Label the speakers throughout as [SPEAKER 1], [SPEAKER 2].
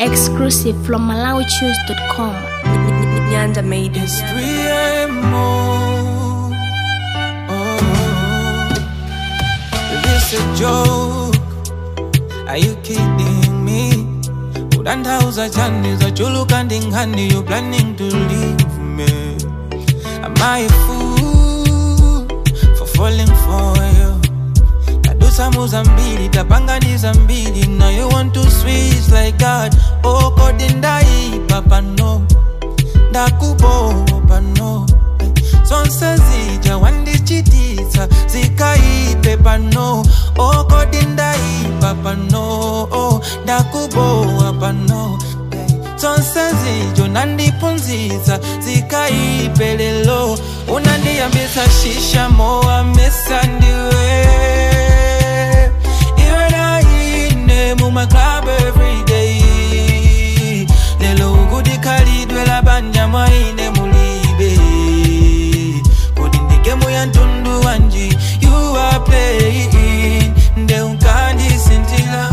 [SPEAKER 1] Exclusive from MalawiChoose.com.
[SPEAKER 2] Nyanda made
[SPEAKER 3] It's
[SPEAKER 2] it.
[SPEAKER 3] 3 a.m. more. Oh, is this a joke? Are you kidding me? Udandauza chani za chulu kandingani You planning to leave me Am I a fool For falling for you tadusa muzambili tapanganiza mbili Now you want to switch like God Oh kodi ndaipa pano ndakubopa no zonse zija wandichitisa zikaipe pano okodi ndaipa pano ndakubowa pano zonse zijo nandipunzisa zikaipe lelo unandiyambisa shisha mowa mesa ndiwe iwe naine mumaclub everyday lelo ukudikhalidwe labanja mwaine mulibe kodi ndigemu ya ntundu wanji you are playing nde unkandisintila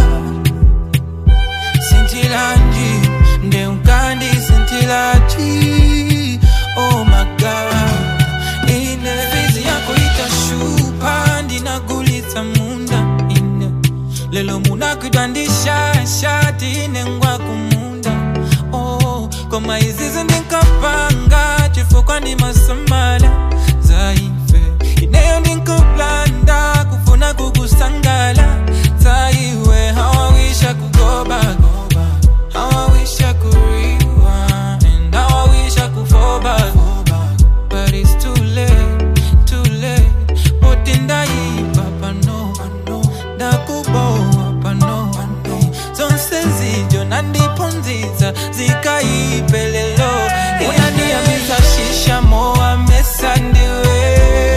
[SPEAKER 3] sintilanji nde unkandisintilaji oh my god ine fizi yako itashupa ndinagulitsa munda ine lelo munakwidwa ndishashati ine ngwa kumunda oh, koma izizi ndinkapanga chifukwa ndi masamala zaife ineyo ndinkaplanda kufuna kukusangala zaiwe hawawisha kugobagoba hawawisha kuriwa and hawawisha kufoba but it's too late too late boti ndaipa pano ndakubowa pano zonse zijo nandipunzitsa zikaipelelo unandiyambisa shisha mowa mesa ndiwe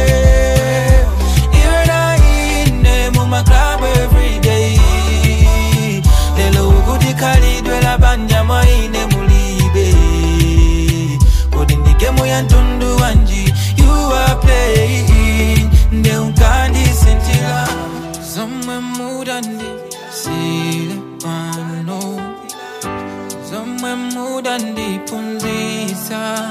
[SPEAKER 3] iwe naine mumaclub everyday lelo ukudikhalidwe labanja mwaine mulibe kodi ndigemu ya ntundu wanji you are playing nde unkandisintila zomwe mudandi sile pano zomwe mudandipunzisa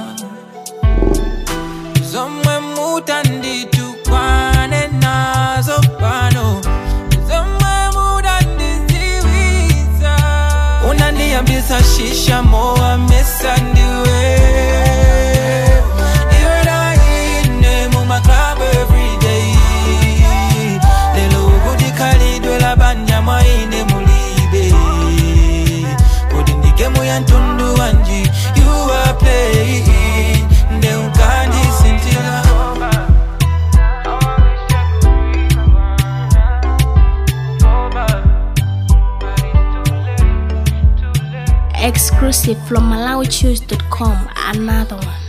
[SPEAKER 3] zomwe mutanditukwane nazo pano zomwe mudandiziwisa unandiyambisa shisha mowa mesa ndiwe iwe naine mumaclub everyday lelo ukudikhalidwe labanja mwaine mulibe kodi ndigemu ya ntundu wanji you are playing nde unkandisintila
[SPEAKER 1] Exclusive from MalawiChoose.com. Another one.